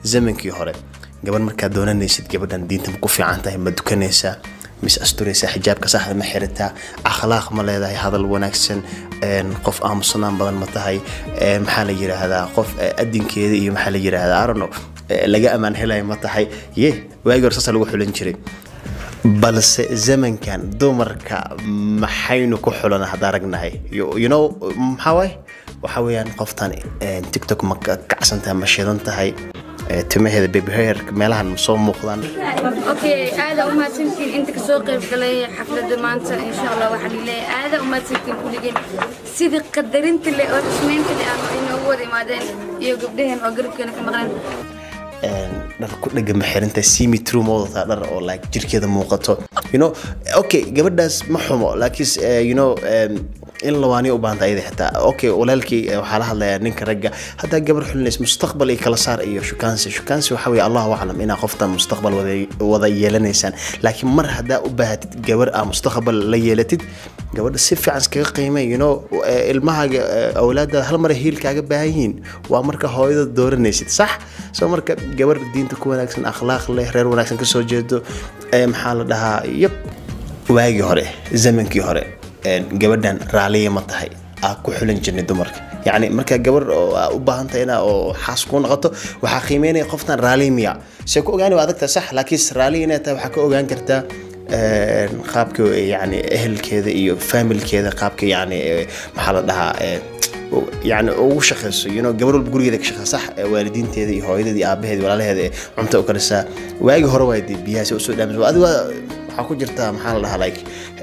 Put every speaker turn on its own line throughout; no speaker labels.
zamankii hore gabar markaad doonanaysid gabadhan diinta ma ku fiican tahay ma dukanaysaa mis asturaysaa xijaabka saxda ma xirataa akhlaaq ma leedahay hadal wanaagsan qof aamusanaan badan ma tahay maxaa la yiraahdaa qof adinkeeda iyo maxaa la yiraahdaa arono laga amaan helaya ma tahay ye waagi hore saasa lagu xulan jiray balse zamankan dumarka maxaynu ku xulana hadda aragnahay you know maxaa waay waxa weeyaan qoftan tiktok ma kacsan tahay ma shidan tahay timaheeda babyhair meelahan soo muuqdaan
okay aada u mahadsantiin inta kasoo qayb galay xafladda maanta insha allah waxaan leeyahay aada u mahadsantiin kulligeen sidii qadarinta leh oo xushmeynta leh aan inoogu wada imaadeen iyo gabdhaheen oo garabkeena ka maqneen
dhar ku dhega ma xirinta simi true ma wadataa dhar oo like jirkeeda muuqato you know okay gabadhaas ma xumo laakiin you know in lawaaniya u baahanta ayada xitaa okay walaalkii waxaa la hadlayaa ninka ragga haddaa gabar xulinaysa mustaqbal iyo kala saar iyo shukaansi shukaansi waxa weeye allahu aclam inaa qofta mustaqbal wada yeelanaysaan laakiin mar haddaa u baahatid gabar aa mustaqbal la yeelatid gabadha si fiican iskaga qiimay you know ilmahaaga awlaadaada hal mara hiil kaaga baahan yihiin waa marka hooyada dooranaysid sax soo marka gabar diinta ku wanaagsan akhlaaq leh reer wanaagsan kasoo jeedo maxaa la dhahaa yab waagii hore zamankii hore gabadhan raaliya ma tahay aa ku xulan jirnay dumarka yacni markaa gabar oo aa u baahan tahay inaa oo xaas kuu noqoto waxaa qiimeynaya qoftan raaliya miya see ku ogaani waa adagtaa sax laakiin raaliya inay tahay waxaa ka ogaan kartaa qaabka yani ehelkeeda iyo familkeeda qaabka yani maxaa la dhahaa yani ugu shaqeyso you know gabar walba gurigeeda ka shaqeysa sax waalidiinteeda iyo hooyadeeda iyo aabaheeda iyo walaalaheeda ee cunta u karisaa waagi hore waa dee biyahaasi usoo dhaamis adiga waxaa ku jirtaa maxaa la dhahaa like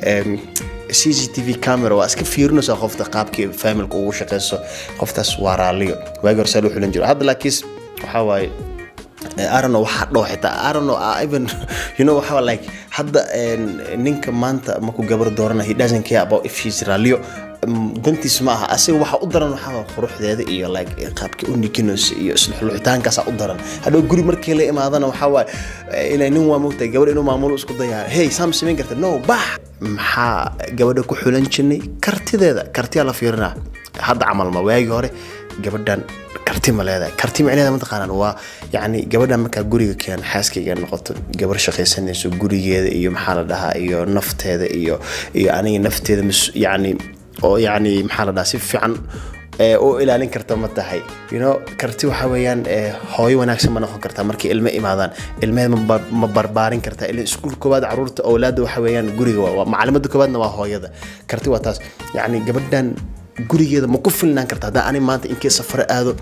c c t v camera waa iska fiirinaysaa qofta qaabkii familka ugu shaqeyso qoftaas waa raaliyo waagi hore saa loo xulan jiro hadda laakiin waxaa waaye arano waxaa dhoo xitaa arano even you know waxaa like hadda ninka maanta markuu gabar doorana he doesn't care about if she's raaliyo dantiis ma aha asiga waxa u daran waxaa quruxdeeda iyo like qaabkii u nikinayso iyo isluxluxitaankaasa u daran hadhow guri markii la imaadana waxaa waaye inay nin waa mogtahay gabar inuu maamulo isku dayaa hey saam samayn karta no bax maxaa gabadha ku xulan jirnay kartideeda kartiyaa la fiirinaa hadda camal ma waagii hore gabadhan karti ma leedahay karti micnaheeda mataqaanaan waa yacni gabadhan markaa guriga keen xaaskayga noqoto gabar shaqaysanayso gurigeeda iyo maxaa la dhahaa iyo nafteeda iyo iyo aniga nafteeda yacni oo yacni maxaa la dhahaa si fiican u ilaalin karta ma tahay you know karti waxa weeyaan hooyo wanaagsan ma noqon kartaa markay ilmo imaadaan ilmeheed ma barbaarin kartaa ilaa iskuul koowaad caruurta awlaadda waxa weeyaan guriga waa macalimadda koowaadna waa hooyada karti waa taas yacni gabadhan gurigeeda ma ku filnaan karta haddaa ani maanta inkii safaro aado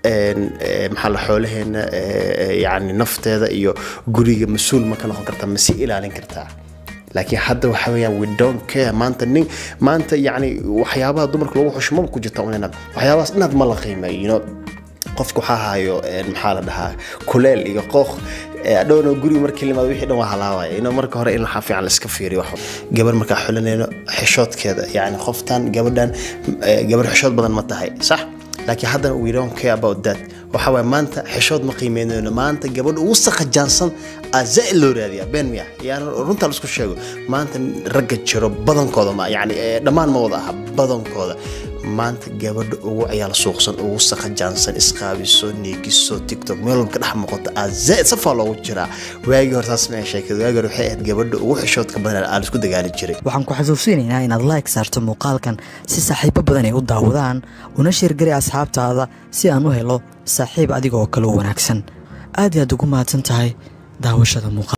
maxaa la xoolaheena yani nafteeda iyo guriga mas-uul ma ka noqon kartaa ma si ilaalin kartaa laakiin hadda waxa weeyaan we don't care maanta nin maanta yacni waxyaabaha dumarka lagu xushmaba ku jirta unina waxyaabahaas inaad ma la qiimeeyo you know qofka waxaa hayo maxaa la dhahaa kuleel iyo qooq dhowna guriga markii limaado wixii dhan waa halaawaya ino marka hore in waxaa fiican laiska fiiriyo wax gabar markaa xulanayno xishoodkeeda yacni qoftan gabadhan gabar xishood badan ma tahay sax laakiin haddana we don't care about that waxa waye maanta xishood ma qiimeynayno maanta gabadha ugu saqajaansan aa zaa'id loo raadiyaa been miya yani runta laisku sheego maanta ragga jiro badankooda ma yani dhammaan ma wada aha badankooda maanta gabadha ugu ciyaal suuqsan ugu saqajaansan isqaabiso neegiso tiktok meel walba ka dhex muuqato aa zaa'id safaa loogu jiraa waagii hore saas ma sheekada waagii hore waxay ahayd gabadha ugu xishoodka badan aa laisku dagaali jiray
waxaan ku xasuusinaynaa inaad like saarto muuqaalkan si saaxiibo badan ay u daawadaan una sheergari asxaabtaada si aan u helo saaxiib adiga oo kale u wanaagsan aad i aad ugu mahadsan tahay daawashada muuqaal